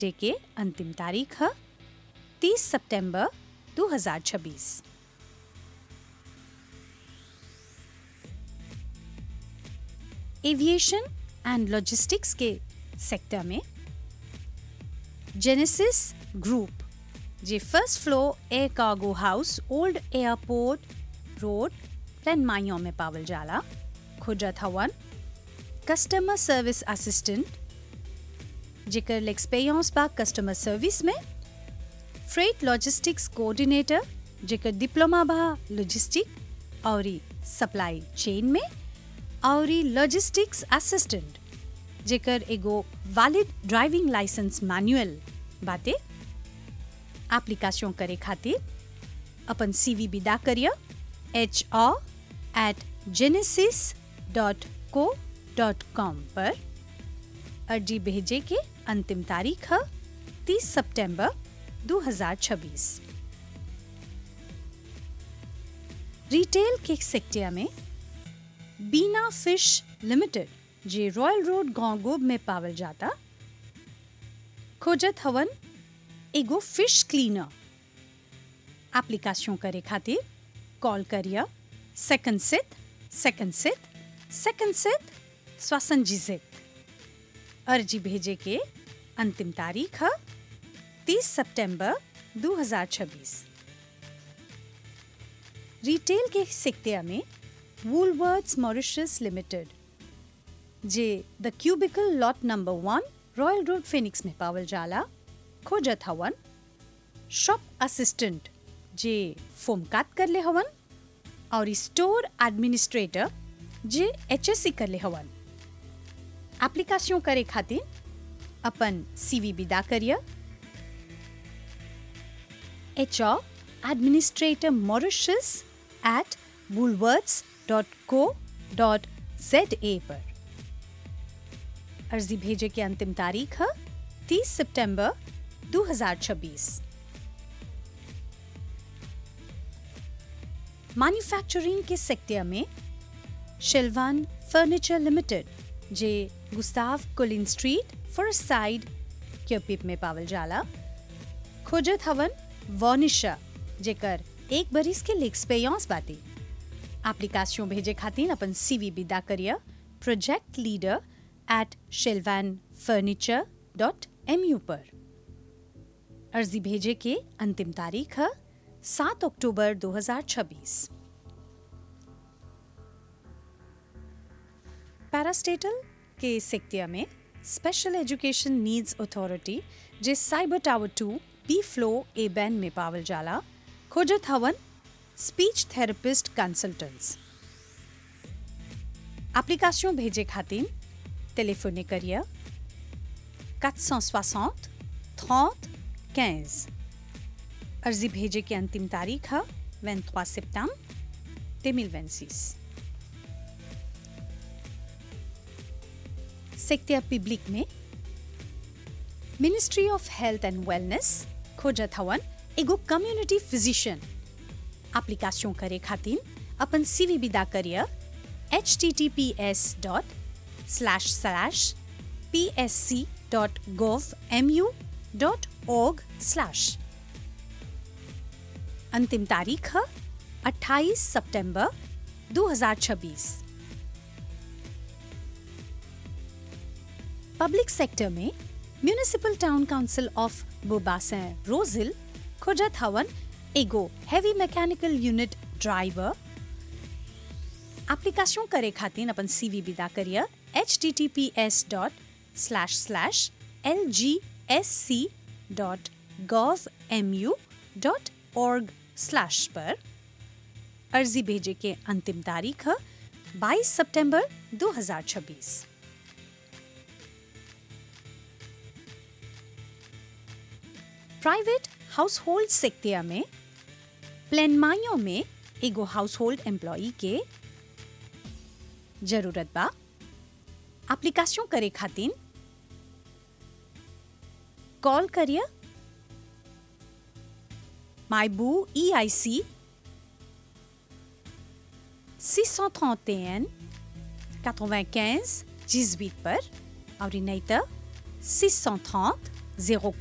day के अंतिम तारीख है 30 सितंबर 2026 एविएशन एंड लॉजिस्टिक्स के सेक्टर में जेनेसिस ग्रुप जे first floor air cargo house old airport road Plaine माइयों में पावल जाला खोजत हवन कस्टमर सर्विस असिस्टेंट जेकर एक्सपीरियंस बा कस्टमर सर्विस में फ्रेट लॉजिस्टिक्स कोऑर्डिनेटर जेकर डिप्लोमा बा लॉजिस्टिक और सप्लाई चेन में और लॉजिस्टिक्स असिस्टेंट जेकर एगो वैलिड ड्राइविंग लाइसेंस मैनुअल बाटे एप्लीकेशन करे खातिर अपन सीवी विदा करिए H R at genesis dot co dot com पर अर्जी भेजे के अंतिम तारीख है 30 सितंबर 2026 रिटेल के सेक्टर में बीना फिश लिमिटेड जे रॉयल रोड गांगोब में पावल जाता खोजत हवन एगो फिश क्लीनर एप्लीकेशन करे खातिर कॉल करिए सेकंड सित सेकंड सित सेकंड सित स्वासंजित अर्जी भेजे के अंतिम तारीख है 30 सितंबर 2026 रिटेल के सेक्टर में वूलवर्ड्स मॉरिशस लिमिटेड जे the cubicle lot number one royal road Phoenix में पावल जाला खोजत हवन शॉप असिस्टेंट जे फोम काट कर ले हवन और स्टोर एडमिनिस्ट्रेटर जे एच एस सी कर ले हवन एप्लीकेशन करे खातिर अपन सीवी विदा करिए H R administrator Mauritius at Woolworths dot co dot Z A पर अर्जी भेजे की अंतिम तारीख है 30 सितंबर 2026 मैन्युफैक्चरिंग के सेक्टर में शिलवान फर्नीचर लिमिटेड जे Gustave Colin street Forest Side Curepipe में पावल जाला खोजत हवन वॉनिशा जेकर एक बरिस के एक्सपीरियंस बाती एप्लीकेशन भेजे खातिर अपन सीवी विदा करिए प्रोजेक्ट लीडर एट शेलवान फर्नीचर डॉट एम यू पर अर्जी भेजे के अंतिम तारीख है सात अक्टूबर 2026 पैरास्टेटल के सेक्टर में स्पेशल एजुकेशन नीड्स अथॉरिटी जे cyber tower two B floor Ebene में पावल जाला खोजत हवन स्पीच थेरेपिस्ट कंसल्टेंट्स एप्लीकेशन भेजे खातिर टेलीफोने करिए 460 30 15 अर्जी भेजे की अंतिम तारीख है 23 सितंबर 2026 सेक्टर पब्लिक में ministry of health and wellness खोजत हवन एगो कम्युनिटी फिजिशियन एप्लीकेशन करे खातिर अपन सीवी विदा करिए H T T P S dot slash slash P S C dot gov M U dot org slash अंतिम तारीख है 28 सितंबर 2026 पब्लिक सेक्टर में municipal town council of Beau Bassin Rose Hill खोजत हवन एगो heavy mechanical unit driver application करे खातिर अपन सीवी विदा करिए H T T P S dot slash slash L G S C dot gov M U dot org slash पर अर्जी भेजे के अंतिम तारीख है 22 सितंबर 2026 प्राइवेट हाउस होल्ड सेक्टर में प्लेनमाइयों में एगो हाउस होल्ड एम्प्लॉई के जरूरत बा एप्लीकेशन करे खातिर कॉल करिए माइबू ई आई सी 631 95 18 पर और नहीं तो 630 जीरो